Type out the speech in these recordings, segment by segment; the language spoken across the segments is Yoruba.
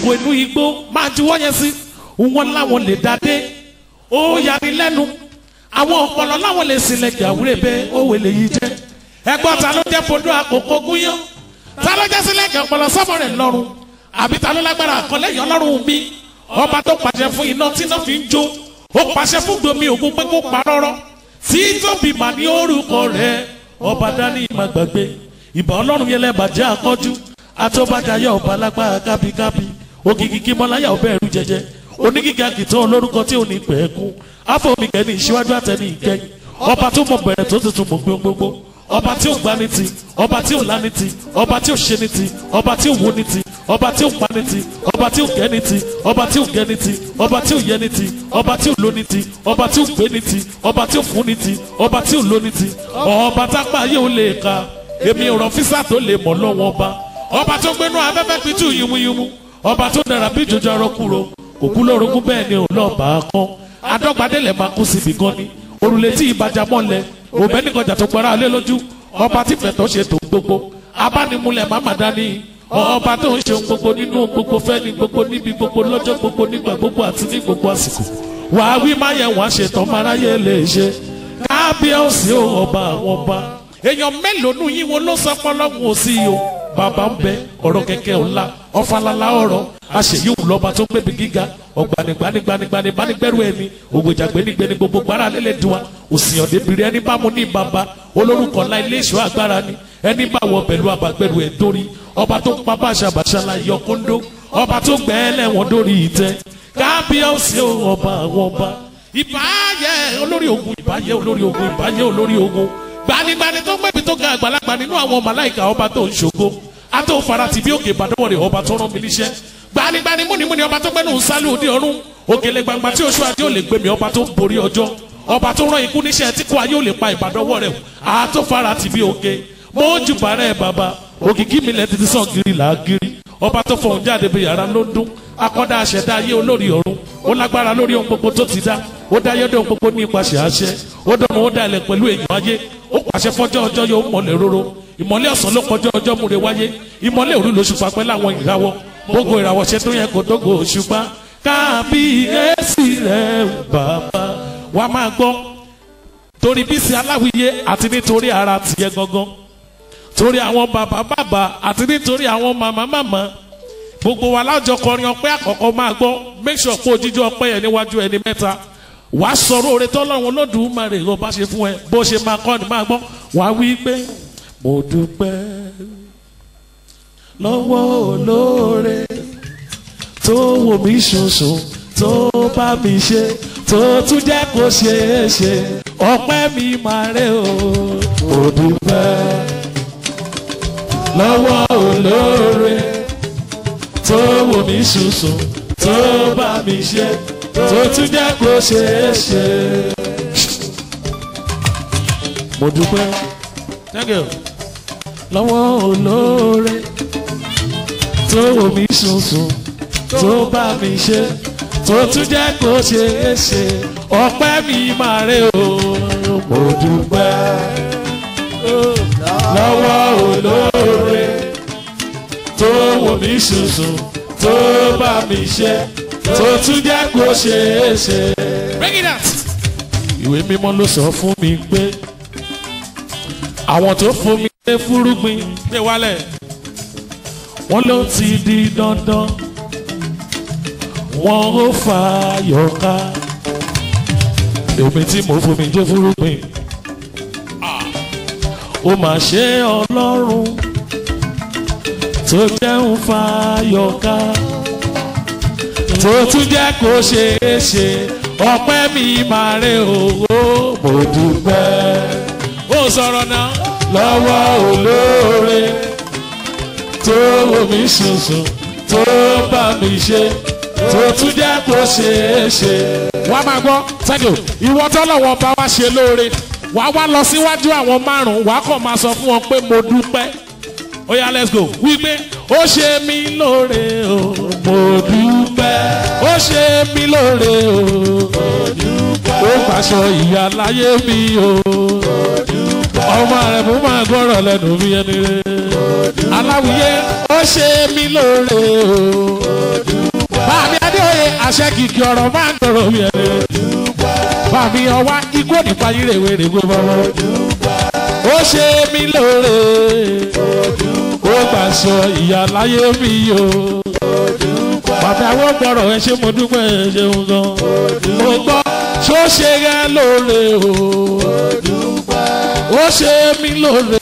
ẹranko inú igbó máa juwọ́ yẹn sí wọn láwọn lè dádé ó yani lẹ́nu àwọn ọpọlọ láwọn lè sílẹ̀ gàwúrẹ́ bẹ́ẹ̀ ó wèlé yìí jẹ́ ẹgbọ́n ta ló jẹ́ fodó àkókò gúnyán ta ló jẹ́ sílẹ̀ gẹ̀ ọpọlọ sọ́mọ rẹ̀ lọ́rùn àbí ta ló lágbára àkọlẹ́yìn ọlọ́run mi ọba tó pàṣẹ fún iná tí iná fi ń jó ó pàṣẹ fún gbomi ògùn pé kó pa rọ́rọ́ tí tóbi mà ní orúkọ rẹ̀ ọba dání ìmọ̀ gbàgbé ìbà ọlọ́run yẹn lẹ́bàjẹ́ àkọ́jú àtọ́bàjáyà ọba lágbára kábíkábí ògìgì kí mọ́láyà ọbẹ̀ ẹ̀rú jẹjẹ onígíga kìtàn olórúkọ tí ò ní pẹ̀ẹ́kún afọ́mìkẹ́ ní ìṣíwájú àtẹni ìkẹyìn ọba tó mọ̀ bẹ̀rẹ̀ tó tuntun mọ̀ gbogbogbò ọba tí ò gbá ní ti ọba tí ò lá ní ti ọba tí ò ṣe ní ti ọba tí ò wo ní ti ọba tí ò pa ní ti ọba tí ò gẹ́ ní ti ọba tí ò gẹ́ ní ti ọba tí ò yẹ ní ti ọba tí ò lo ní ti ọba tí ò gbé ní ti ọba tí ò fún ní ti ọba tí ò lo ní ti ọba tápá yóò lè ka èmi ò rọ físà tó lè mọ̀ lọ́wọ́ ọba ọba tó gbénú afẹ́fẹ́ pitú yumuyumu ọba tó dára bí jọjọ ọrọ kúrò kò kú lórogún bẹ́ẹ̀ ni òun lọ́ọ́ bá a kán adọ́gbadélẹ̀ máa kú síbi gan ni òrùlé tí ìbàjá mọ́lẹ̀ òbẹ́nìkọjà tó gbọ́ra lé lójú ọba tí fẹ̀tọ́ ṣe tó gbogbo abánimúlẹ̀ máma dání ọba tó ń ṣe ohun gbogbo nínú ohun gbogbo fẹ́ni gbogbo níbi gbogbo lọ́jọ́ gbogbo nígbà gbogbo àti ní gbogbo àsìkò wàá wí má yẹ wàá ṣètò máráyé lè ṣe kábíyèsí ò ọba àwọn ọba èèyàn mélòó nù yín wo ló sọ pọlọ́hún ò sí o bàbá ń bẹ ọ̀rọ̀ kẹ̀kẹ́ ọ̀la ọ̀fàlàlà ọ̀rọ̀ àṣeyíwù lọ́ba tó gbẹ̀bí gíga ọ̀gbanigbanigbanigbani bánigbẹ́rù ẹni ògbèjà gbẹnigbẹni gbogbo gbára lélẹ̀ dùn wa òsìyàn débìrì ẹni bá mu ní bàbá olórúkọ ńlá ilé ìṣọ́ agbára ni ẹni bá wọ pẹ̀lú abàgbẹ̀rù ẹ̀ dórí ọba tó pa bàṣàbàṣà la yọ kóńdó ọba tó gbẹ́ ẹlẹ́wọ̀n dórí ìtẹ́ kábíyèsí ọba àwọn ọba ìbáyẹ olórí ogun ìbáyẹ olórí ogun ìbáyẹ olórí ogun gbanigbani tó gbẹ̀bí tó ga àgbàlagbà nínú àwọn màláìka ọba tó ń ṣògo ató farati bí òkè ìbàdàn rẹ̀ ọba tó rán mi níṣẹ́ gbanigbani múnimúni ọba tó gbẹ́nu sálú òde ọ̀run òkèlè gbangba tí oṣù adé ò lè gbẹmí ọba tó ń borí ọjọ́ ọba tó rán ikú níṣẹ́ tí kò ayé ò lè pa ìbàdàn wọ̀ rẹ̀ ató farati bí òkè mọ́jú bàrẹ́ bàbá òkìkí mi lẹ́ ti sàn gírí là á gírí ọba tó fọ̀hún jáde bí yàrá ló ń dún akọ́dá aṣẹ̀dá ayé olórí ọ̀run ó lágbára lórí ohun gbogbo tó ti dá ó dá yọ́dọ̀ ohun gbogbo ní ipasẹ̀ àṣẹ ó dọ̀mọ̀ ó dá ilẹ̀ pẹ̀lú èèyàn ayé ó pàṣẹ fọ́jọ́ ọjọ́ yóò mọ̀lẹ̀ róró ìmọ̀lẹ̀ ọ̀sán ló kọjọ́ ọjọ́ múre wáyé ìmọ̀lẹ̀ òru lóṣù fapẹ́ láwọn ìràwọ̀ gbogbo ìràwọ̀ ṣe tó yẹ kó dógò òṣùpá kábíyèsí rẹ̀ bàbá wa máa gbọ́ torí bísí aláwìyé àti nítorí ara tìyẹ gangan torí àwọn bàbá bàbá àti nítorí àwọn màmá màmá gbogbo wa lájọ kọrin ọpẹ́ àkọ́kọ́ máa gbọ́ make sure pé òjijì ọpẹ́ yẹn níwájú ẹni mẹ́ta wàá sọ̀rọ̀ oore tọ́lọ́run Olódùmarè ló bá ṣe fún ẹ bó ṣe máa kọ́ ni máa gbọ́ wàá wí pé mo dúpẹ́ lọ́wọ́ olóore tó wò mí ṣoṣo tó bá mi ṣe tó tún jẹ́ kó ṣeé ṣe ọpẹ́ mi máa rẹ̀ o mo dúpẹ́ lọ́wọ́ olóore tó wò mí ṣoṣo tó bá mi ṣe tó tún jẹ́ kó ṣeé ṣe. mo dúpẹ́ thank you lọ́wọ́ olóore tó wò mí ṣoṣo tó bá mi ṣe tó tún jẹ́ kó ṣeé ṣe ọpẹ́ mi máa rẹ̀ o mo dúpẹ́ lọ́wọ́ olóore tó wò mí ṣoṣo tó bá mi ṣe tó tún jẹ́ kó ṣeé ṣe. bring it out. ìwé mímọ́ ló sọ fún mi pé àwọn tó fún mi lé fúrúgbìn gbé wálẹ̀ wọ́n ló ti di dandan wọ́n ó fa yọ̀ká èmi tí mo fún mi jẹ́ fúrúgbìn ó mà ṣe ọlọ́run tó jẹun fàyọká tó tún jẹ́ kó ṣeé ṣe ọpẹ́ mi máa rè owó mo dúpẹ́. ó sọ̀rọ̀ náà lọ́wọ́ olóore tó wò mí ṣoṣo tó bá mi ṣe tó tún jẹ́ kó ṣeé ṣe. wàá máa gbọ́ sẹ́dọ̀ ìwọ tọ́lọ́wọ́ bá wá ṣe lóore wàá wá lọ síwájú àwọn márùn-ún wàá kàn máa sọ fún wọn pé mo dúpẹ́ ó yá let's go wípé ó ṣe mí lóore o mo dúpẹ́ ó ṣe mí lóore o mo dúpẹ́ ó pàṣọ ìyá láyé mi o mo dúpẹ́ ọmọ rẹ̀ mo máa gbọ́rọ̀ lẹ́nu mi ẹni rẹ̀ aláwìyé ó ṣe mí lóore o mo dúpẹ́ kìkì ọ̀rọ̀ máa ń dọ̀rọ̀ mi ẹ̀rẹ́. Bàmí ọwá ikú nípa yìí rèwé rèwé bọ́bọ́. Ó ṣe mí lóore. Ó gbàṣọ ìyá láyé mi o. Bàbá àwọn gbọ́rọ̀ ẹ ṣé mo dúpẹ́ ẹ ṣeun gan. Mo gbọ́ ṣó ṣe rẹ lóore o. Ó ṣe mí lóore.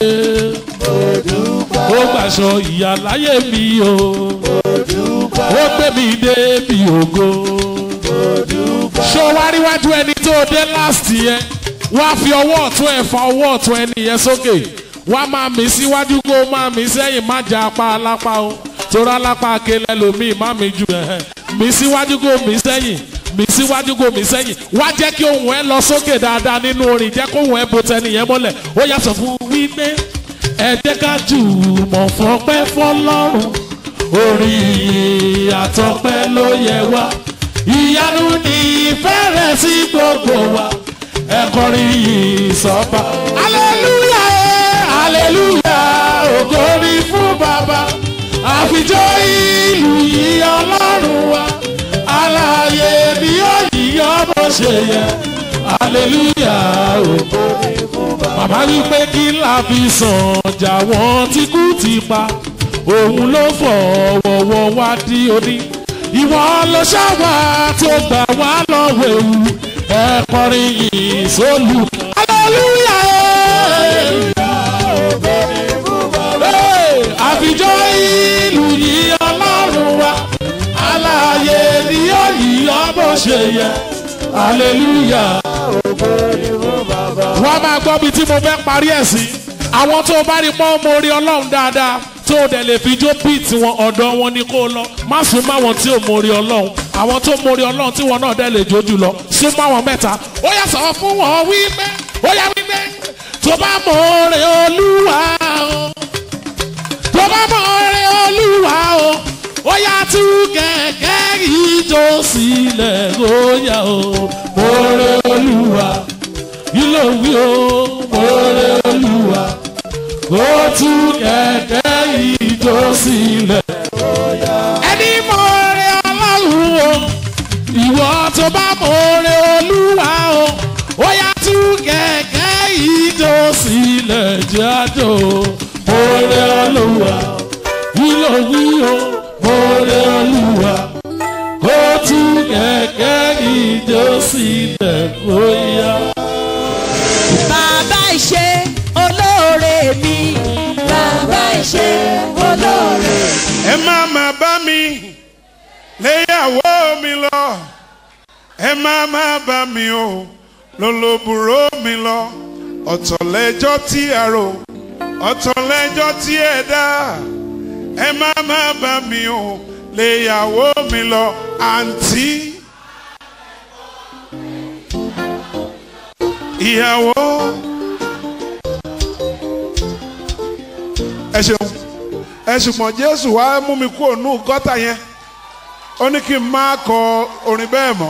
Ó gbàṣọ ìyá láyé mi o. Ó gbé mi débi ògo ṣó wá ríwájú ẹni tó dé last yẹn wá fi ọwọ́ ọ̀tún ẹ̀ fa ọwọ́ ọ̀tún ẹni yẹn sókè wá máa mí síwájú kó máa mí sẹ́yìn má jà apá alápá o torí alápá akélé lomi má mi jù ẹ̀ mí síwájú kó mí sẹ́yìn mí síwájú kó mí sẹ́yìn wá jẹ́ kí ohùn ẹ lọ sókè dáadáa nínú orin jẹ́ kó ohùn ẹ bo tẹni yẹn mọ́lẹ̀ ó yà sọ fún wípé ẹ jẹ́ ká jùmọ̀ fọpẹ́ fọlọ́run orí àtọpẹ́ ló yẹ wá ìyanu ní ìfẹ́ rẹ̀ sí gbogbo wa ẹ kọrin yìí sọ́ba. aleluya aleluya ògo ni fún bàbá àfijọ́ ìlú yìí ọlọ́run wa aláàyè ni ó yíyọ́ bó ṣe yẹ aleluya ògo ni fún bàbá. bàbá wípé kí la fi sàn jà wọ́n tí kú ti pa òun ló fọwọ́wọ́ wá dí oní ìwọ ló ṣàwà tó gbà wá lọ́wọ́ ewu ẹ kọrin yìí sólù. aleluya àfijọ́ ìlú yìí ọlọ́run wa aláàyè ni ó yí ọ bó ṣe yẹ aleluya. wọ́n máa gbọ́ bí tí mo fẹ́ parí ẹ̀ sí àwọn tó bá rí pọ́n mo rí ọlọ́run dáadáa tó o dẹ̀ lè fi jó bíìtì wọn ọ̀dọ̀ wọn ni kó lọ má sún mọ́ àwọn tí ò mórí ọlọ́run àwọn tó mórí ọlọ́run tí wọn náà dẹ̀ lè jó jù lọ sún mọ́ àwọn mẹ́ta ó yà sọ fún wọn wípé ó yà wípé tó bá mórí olúwa o tó bá mórí olúwa o ó yà tú kẹ̀kẹ́ ìjó sílẹ̀ ó yà o mórí olúwa ilé òwú o mórí olúwa kó tú kẹ̀kẹ́ ìjó sílẹ̀. ẹni mọ̀ọ́rẹ́ ọlọ́run o ìwọ tó bá mọ̀ọ́rẹ́ olúwa o ó yá tú kẹ̀kẹ́ ìjó sílẹ̀ jájò mọ̀ọ́rẹ́ olúwa wílò wílò mọ̀ọ́rẹ́ olúwa kó tú kẹ̀kẹ́ ìjó sílẹ̀ kó yá. Bàbá ìṣe olóore mi. Bàbá ìṣe olóore. ẹ má má bá mi léyàwó mi lọ ẹ má má bá mi o lólobùrò mi lọ ọ̀tọ̀ lẹ́jọ́ tí a rò ọ̀tọ̀ lẹ́jọ́ tí ẹ dá ẹ má má bá mi o léyàwó mi lọ àǹtí ìyàwó ẹ ṣeun ẹ ṣùgbọ́n jésù wá mú mi kúrò nù gọ́tà yẹn ó ní kí n má kọ orin bẹ́ẹ̀ mọ́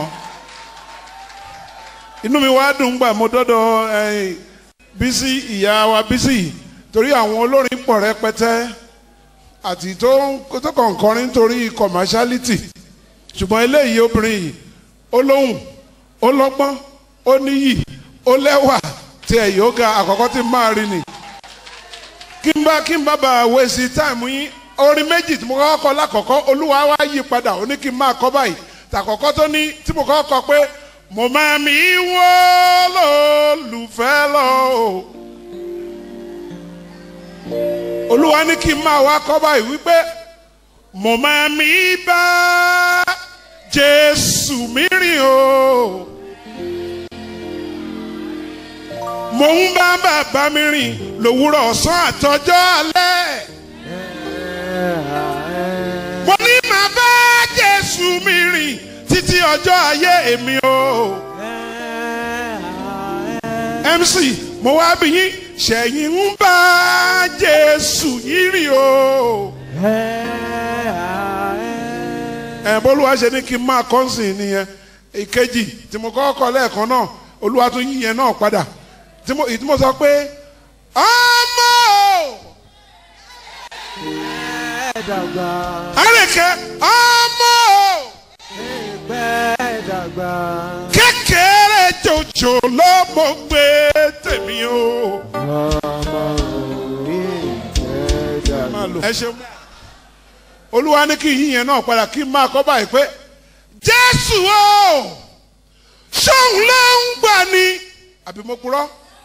inú mi wá dùn gbà mo dọ́dọ̀ ẹ̀yìn bísí ìyá wa bísí torí àwọn olórin pọ̀ rẹpẹtẹ àti tó ń- tó kàn kọrin nítorí commerciality ṣùgbọ́n eléyìí obìnrin yìí ó lóhùn ó lọ́gbọ́n ó níyì ó lẹ́wà tí ẹ̀ yóò ga àkọ́kọ́ tí n máa rí ni kí n bá kí n bá bá wẹ̀sì táìmù yín orin méjì tí mo kọ́kọ́ kọ lákọ̀ọ́kọ́ olúwa wá yí padà ó ní kí n máa kọ́ báyìí tàkọ́kọ́ tó ní tí mo kọ́kọ́ kọ pé mo máa mi wọ́ lólùfẹ́ lọ o olúwa ní kí n máa wá kọ́ báyìí wípé mo máa mi bá jésù mi rìn o mo ń bá bàbá mi rìn lòwúrọ̀ ọ̀sán àtọjọ́ alẹ́. mo ní màá bá jésù mi rìn títí ọjọ́ ayé èmi o. mc mo wá bí yín ṣẹ̀yìn ń bá jésù yín rìn o. ẹ̀ bólúwa ṣe ní kí n máa kọ́nsìn nìyẹn ìkejì tí mo kọ́ kọ́ lẹ́ẹ̀kan náà olúwa tún yíyẹn náà padà tí mo ìdí mo sọ pé ọmọ Ẹ̀dàgbà àrèké ọmọ ẹgbẹ́ kékeré jòjò ló mo gbé tèmi o. ẹ ṣeun olúwa ní kí yíyan náà padà kí n máa kọ́ báyìí pé jésù o ṣóun ló ń gbà ní àbí mo purọ́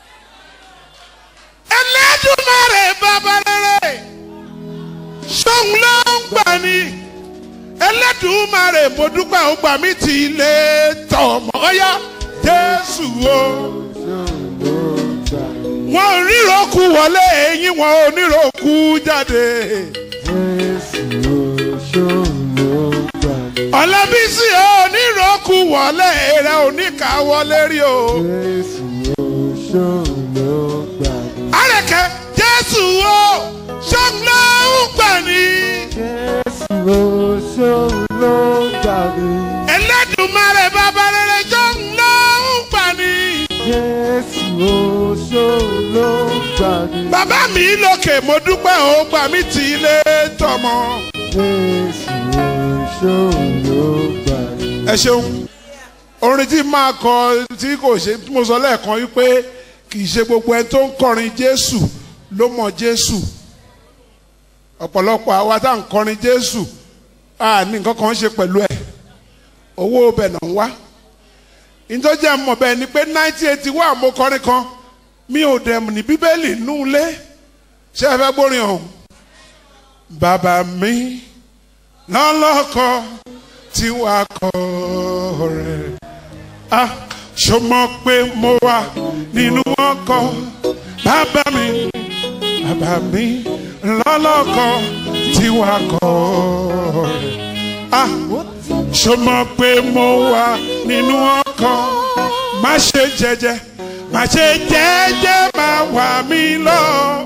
ẹlẹ́dùnmarè bàbá rere ṣóun ló ń gbà ní ẹlẹ́dùnmarè mo dúpẹ́ ó gbà mí ti ilé tọmọ ọyá jésù o wọn ò ríro kú wọlé eyín wọn ò níro kú jáde. ọ̀làbísí onírọ̀kù wọlé rẹ̀ oníkà wọlé rí o. àrẹ̀kẹ́ jésù o ṣọ́nà ń gbà ní. ẹlẹ́dùnmarè bàbá rere ṣọ́nà ń gbà ní. bàbá mi lókè mo dúpẹ́ ó gbà mí tì í lé tọmọ. ẹ ṣeun orin tí máa kọ tí kò ṣe tí mo sọ lẹ́ẹ̀kan wípé kì í ṣe gbogbo ẹni tó ń kọrin jésù ló mọ jésù ọ̀pọ̀lọpọ̀ àwa tá à ń kọrin jésù a ní nǹkan kan ṣe pẹ̀lú ẹ̀ owó bẹ̀ náà ń wá ìjọjẹ́ mọ̀ bẹ́ẹ̀ ni pé nineteen eighty one mo kọrin kan mi ò dẹ̀ ní bíbélì nú ilé ṣé ẹ fẹ́ gbórin ọ̀hún bàbá mi lọ́lọ́kọ tí wàá kọ rẹ̀. a ṣo mọ̀ pé mo wà nínú ọkọ̀ bàbá mi bàbá mi lọ́lọ́kọ tí wàá kọ rẹ̀. a ṣo mọ̀ pé mo wà nínú ọkọ̀ má ṣe jẹ́jẹ́ má ṣe jẹ́jẹ́ má wà mí lọ.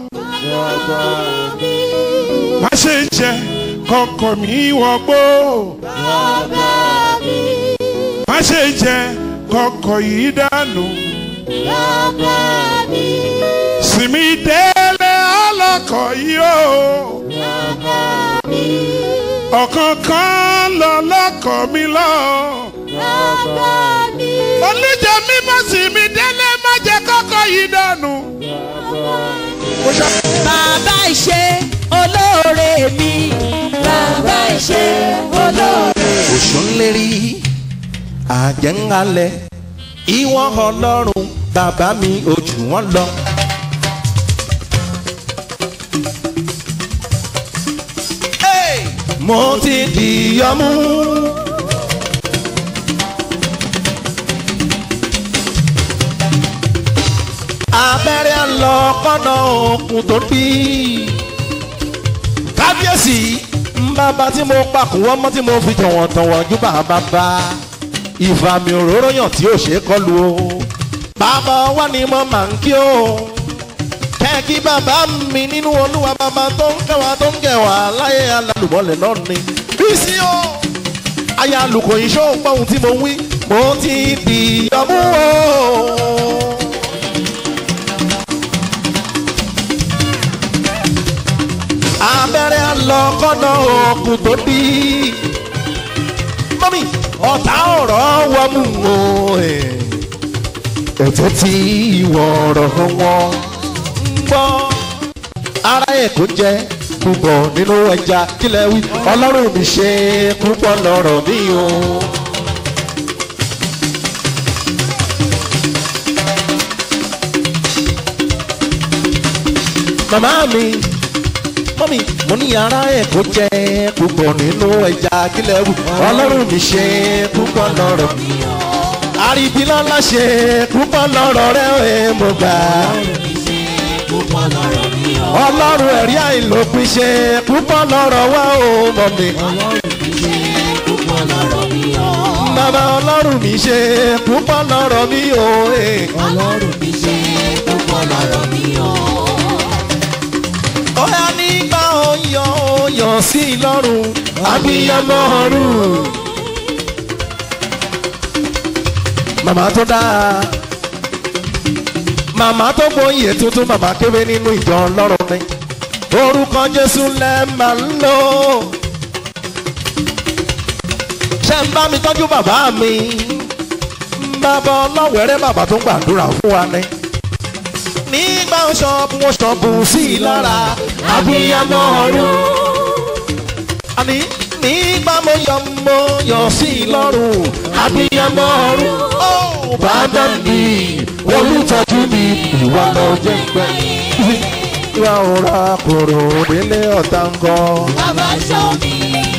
má ṣe jẹ́ kọkọ mi wọgbó. má ṣe jẹ kọkọ yìí dànù. sinmi délé ọlọkọ yìí o. ọ̀kan kan lọ lọkọ mi lọ. olùjẹ mi má sinmi délé má jẹ kọkọ yìí dànù. bàbá ìṣe olóore mi bàbá ìṣe olóore. òṣùnlérí àjẹ́ńhalẹ̀ ìwọ ọlọ́run bàbá mi ojú wọn lọ. Hey! mo ti dìyọmú. abẹ́rẹ́ lọ kọ́nà òkun tó bí kábíyèsí bàbá tí mo pakùn wọ́n mọ́ tí mo fi tọ̀wọ̀tọ̀wọ̀ ju bàbá bá ìfàmì òróró yàn tí ò ṣe é kọlu o bàbá wa ni mo máa ń kí o kẹ́ẹ̀kí bàbá mi nínú olúwa bàbá tó ń kẹwàá tó ń kẹwàá láyé alálùmọ́lẹ̀ náà ni bísí o aya alùkò iṣẹ́ òpó ohun tí mo wí mo ti di ọmú o. abẹ́rẹ́ lọ kọ́nà òkun tó bí. mọ́mí ọ̀tá ọ̀rọ̀ wọ́mú o. ẹ̀tẹ́ tí ìwọ̀ ọ̀rọ̀ wọn ń gbọ́. ara ẹ̀ kò jẹ́ púpọ̀ nínú ẹja kílẹ̀ wí. ọlọ́run mi ṣe púpọ̀ lọ́rọ̀ mi o. màmá mi mọ́mí mo ní ara ẹ̀ kó jẹ́ púpọ̀ nínú ẹja kílẹ̀ wù ọlọ́run mi ṣe púpọ̀ lọ́rọ̀ àríbílọ́lá ṣe púpọ̀ lọ́rọ̀ rẹ̀ ẹ̀ mo gbà ọlọ́run ẹ̀rí àìlópin ṣe púpọ̀ lọ́rọ̀ wá o mọ̀mí. bàbá ọlọ́run mi ṣe púpọ̀ lọ́rọ̀ mi o. ọlọ́run mi ṣe púpọ̀ lọ́rọ̀ mi o. Ọ̀yá nígbà ọyọ̀ ọyọ̀ sí lọ́rùn abiyamọ ọ̀run. Màmá tó dáa. Màmá tó gbóyè tuntun màmá kébé nínú ìjọ ọlọ́run ni. Orúkọ Jésù lẹ́ máa ń lò. Ṣé ń bá mi tọ́jú bàbá mi? bàbá ọlọ́wẹ̀rẹ́ bàbá tó ń gbàdúrà fún wa ni. nígbà ṣọ́ọ̀bù wọn ṣọ́ọ̀bù sí i lára abiyamọ ọ̀run. àní nígbà mo yọ mo yọ sí i lọ́rùn abiyamọ ọ̀run. ó bàbá mi olùtọ́jú mi ìwà lọ jẹ́ pẹ́. ìwà òra kòrò délé ọ̀tá ń kọ́. Bàbá ṣọ́ mi.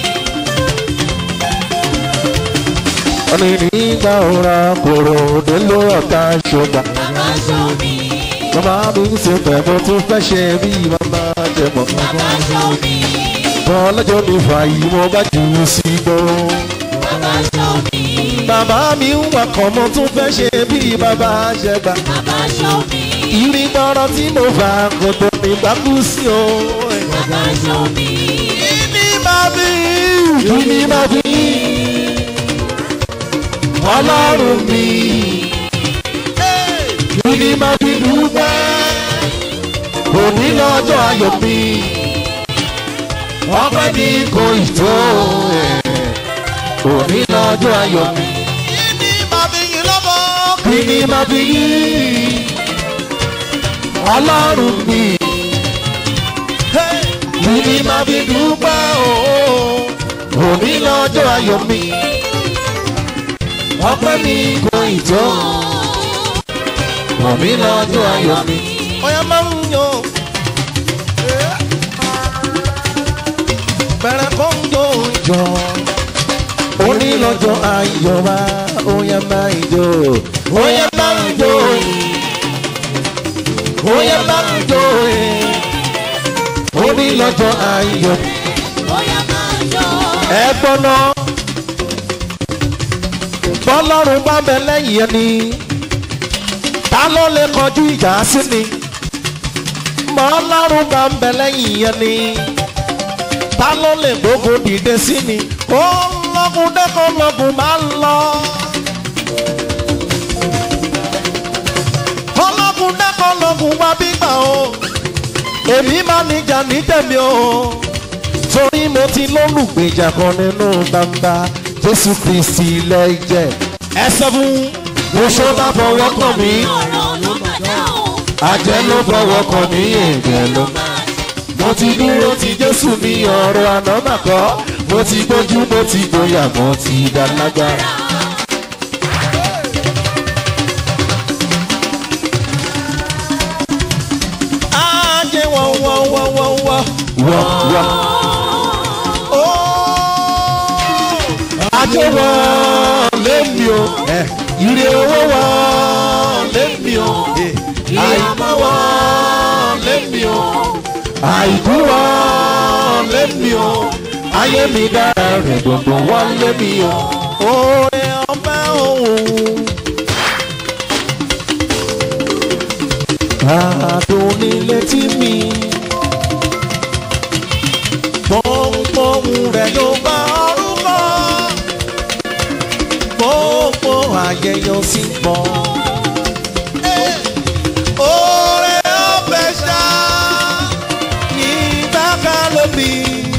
ọ̀nì nígbà òra kòrò délé ọ̀tá ṣọgbà. Bàbá ṣọ́ mi. Bàbá mi ń ṣe pẹ̀lú tó fẹ́ ṣe bí bàbá jẹ mọ̀. Bàbá ṣọ́ mi. Bọ́lájọ́ ní fàyè mo bá jù ú sí gbọ́. Bàbá ṣọ́ mi. Bàbá mi ń wakọ̀ mo tún fẹ́ ṣe bí bàbá jẹ gbà. Bàbá ṣọ́ mi. Ìrì gbọ́rọ̀ tí mo fà kò tó ní gbàgbú sí o. Bàbá ṣọ́ mi. Kíni máa fi kíni máa fi Ọlọ́run mi. Kíni máa fi dúpẹ́. Òní lọ́jọ́ ayọ̀ mi. Ọpẹ́ ní kò ì tó. Òní lọ́jọ́ ayọ̀ mi. Kíni máa fi yín lọ́bọ̀. Kíni máa fi yín. Ọlọ́run mi. Kíni máa fi dúpẹ́ o. Òní lọ́jọ́ ayọ̀ mi. Ọpẹ́ ní kò ì tó. Òní lọ́jọ́ ayọ̀ mi. Ọ̀yà máa ń yan. bẹ̀rẹ̀ kó ń jó jọ. onílọ́jọ́ ayọ̀ wa óyá máa ń jó. óyá máa ń jó. óyá máa ń jó. onílọ́jọ́ ayọ̀. Bóyá máa yọ. ẹ gbọ́ná. bọ́lọ́run bá bẹ lẹ́yìn ẹni. ta ló lè kọjú ìjà sí ni. bọ́lọ́run bá bẹ lẹ́yìn ẹni ta ló lè gbógun dìde sí ni ó lọ́gùn dẹ́kọ̀ lọ́gùn máa ń lọ. ọlọ́gùn dẹ́kọ̀ lọ́gùn wá bí gbà o èmi máa níjà ní tẹ̀mí o torí mo ti lólùgbèjà kan nínú gbangba jésù kristi lẹ́jẹ̀ ẹ sọ fún oṣó bá fọwọ́ kàn mí Ọ̀rọ̀ ló máa dáhùn. àjẹ́ ló fọwọ́ kàn mí èdè ló mo ti dúró ti jésù mi ọ̀rọ̀ àná mà kọ́ mo ti gbójú mo ti gbóyà mo ti dá lágbára. ajé wọ́n wọ́n wọ́n wọ́n wọ́n wọ́n wọ́n. ajé wọ́n lémi o ire owó wọ́n lémi o àìmọ́ wọ́n lémi o àìkú wọn lémi o ayé mi dára rẹ̀ gbogbo wọn lémi o. Oore ọba òun. Àdùn ní létí mi. Pọ́npọ́n rẹ̀ yóò bá ọrùn lọ. Gbogbo ayẹyẹ sí pọ̀. Oore ọbẹ̀ ṣáá ìgbàkà lóbi.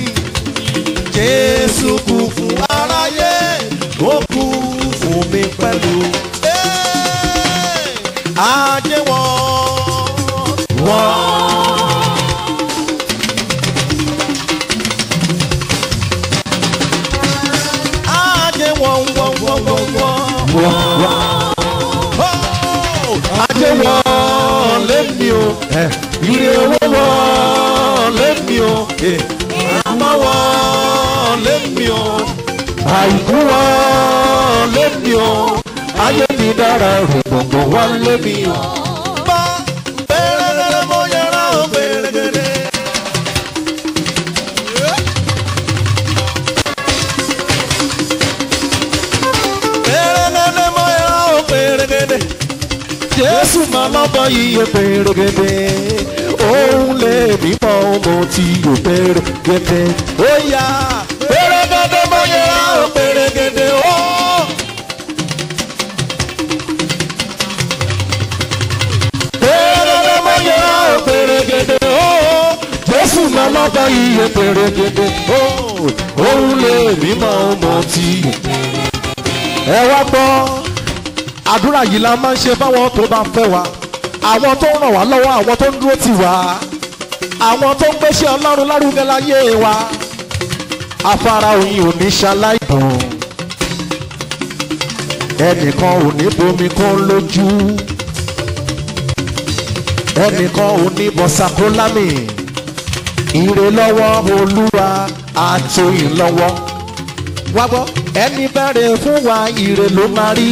Jésù kú fún aráyé, ó kú fún mi pẹ̀lú. Ajé wọn. Wọ́n. Ajé wọn wọ́n wọ́n wọ́n wọ́n. Ajé wọn lémi o. Ire owó wọn lémi o. Àmọ́ wọn lémi o. Àìkú wọn lémi o. Ayé mi dára rẹ̀ gbọ̀ngbọ̀n wọn lémi o. Bá bẹ̀rẹ̀ gẹ́gẹ́ mo yẹra o bẹ̀rẹ̀ gẹ́gẹ́. Bẹ̀rẹ̀ gẹ́gẹ́ mo yẹra o bẹ̀rẹ̀ gẹ́gẹ́ jésù máa lọ́bọ̀ yíyẹ pèrègèdè òun lè mímọ́ ọmọ tí yóò pèrègèdè ó yá pèrègèdè mọ yẹra ó pèrègèdè ó. pèrègèdè mọ yẹra ó pèrègèdè ó jésù máa lọ́bọ̀ yíyẹ pèrègèdè ó òun lè mímọ́ ọmọ tí yóò ẹ wá gbọ́ àdúrà yìí la máa ń ṣe fáwọn tó bá fẹ́ wa àwọn tó ń ràn wá lọ́wọ́ àwọn tó ń dúró tì wá àwọn tó ń gbéṣẹ́ ọlọ́run lárugẹ láyé wa afárá oyin ò ní ṣaláìdùn ẹnìkan ò ní bomi kún lójú ẹnìkan ò ní bọ́sàkólámì ire lọ́wọ́ olúwa àtòyìn lọ́wọ́ wá gbọ́ ẹni bẹ̀rẹ̀ fún wa ire ló máa rí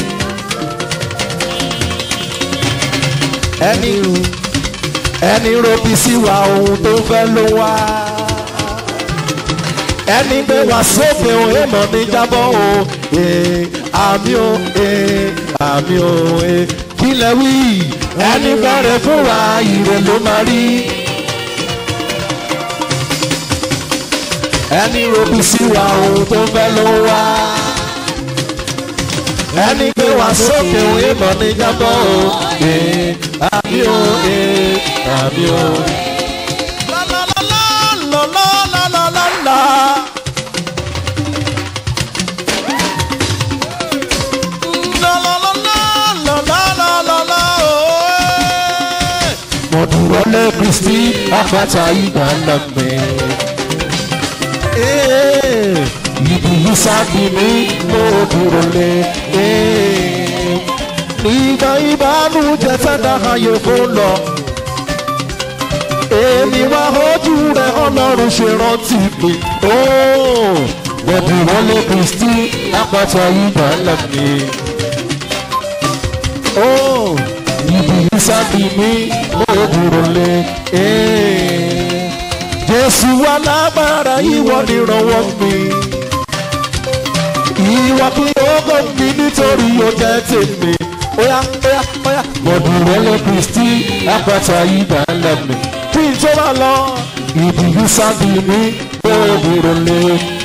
ẹni ẹni robi sí wa ohun tó fẹ́ ló wá ẹni gbé wa sókè o èèmọ̀ ní jábọ̀ o ee àmì o ee àmì o ee kí lẹ wí ẹni bẹ̀rẹ̀ fún wa ire ló máa rí. ẹni robi sí wa ohun tó fẹ́ ló wá ẹni gbé wa sókè o èèmọ̀ ní jábọ̀ o ee àmì o ee àmì o. La la la la la la la la la. La la la la la la la la la oh. Mo dúró lé Kristi àpáta ìgbàlà mi. Ibi yìí sábì mi mo dúró lé. Nígbà ìbánújẹ́ sẹ́dá ayé fún lọ èmi wá ojú rẹ ọlọ́run ṣe rántí mi. Bẹ̀bí wọlé Kristi lápáta ìgbà ńlá mi. Ibi ìsábì mi mo dúró lé. Jésù wà lágbára ìwọ nìrànwọ́ mi. Ìwọ kí ogo mi nítorí ó jẹ́ tèmi. Óyá óyá óyá. Mo dúró lé Kristi lápáta ìgbà ńlá mi kí n tó bá lọ. Ìdìbò sábì mi lóòdìrò lè.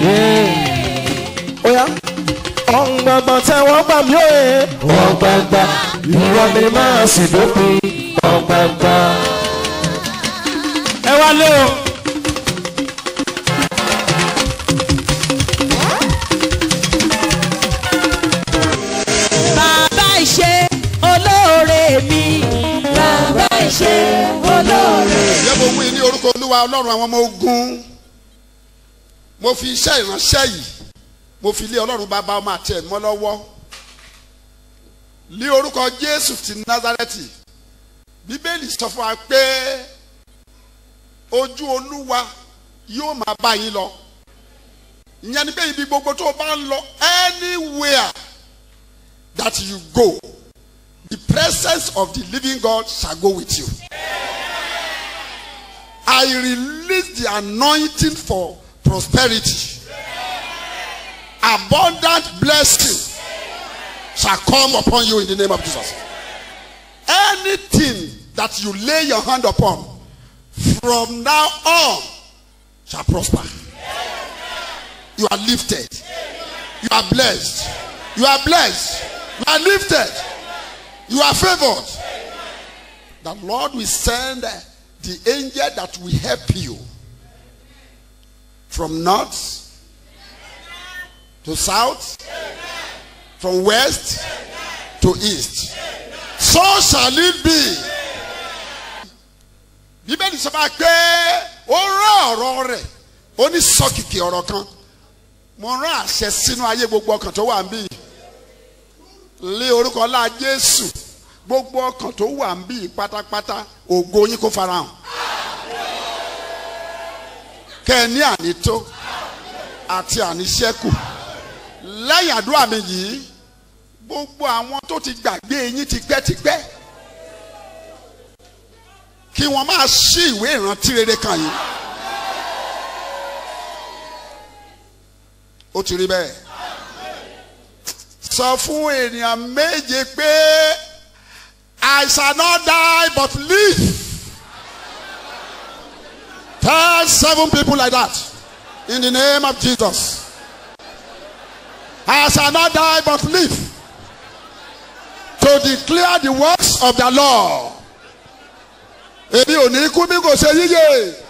Oya ọ̀ngbàgbà tẹ́wọ́ gbà mí òye. Ọ̀gbàgbà ìwọ ni máa sì dópin. Ọ̀gbàgbà. ẹ wá lé o. bàbá ìṣe olóore mi bàbá ìṣe olóore. Ǹjẹ́ mo wí ní orúkọ olúwa ọlọ́run àwọn ọmọ ogun? Mo fi iṣẹ́ ìránṣẹ́ yìí, mo fi lé ọlọ́run bàbá ọmọ àti ẹ̀mọ́ lọ́wọ́. Ní orúkọ Jésù ti Názárẹ́tì, Bíbélì sọ fún wa pé ojú olúwa yóò máa bá yín lọ. Ìyẹn ni pé ibi gbogbo tó o bá ń lọ anywhere that you go, the presence of the living God shall go with you. I release the anointing for prosperity. Abundant blessing shall come upon you in the name of Jesus. Anything that you lay your hand upon from now on shall prosper. You are lifted. You are blessed. You are blessed. You are lifted. You are favored. The Lord will send the angel that will help you from north to south, from west to east. So shall it be. Bíbélì sọ fún pé ó rán ọ̀rọ̀ rẹ̀ ó ní sọ́kìkì ọ̀rọ̀ kan mo rán àṣẹ sínú ayé gbogbo ọkàn tó wà ń bí lé orúkọ ọlá Jésù gbogbo ọkàn tó wà ń bí pátápátá ògo yín kó farahàn kẹ́ ẹ ní ànító àti àníṣẹ́kù lẹ́yìn àdúrà mi yìí gbogbo àwọn tó ti gbàgbé yín tipẹ́tipẹ́ kí wọ́n máa ṣí ìwé ìrántí rere kan yìí ó ti rí bẹ́ẹ̀ sọ fún ènìyàn méje pé I shall not die but live. Tell seven people like that. In the name of Jesus. I shall not die but live. To declare the works of the Lord. Èmi ò ní kú bí kò ṣe yíyẹ.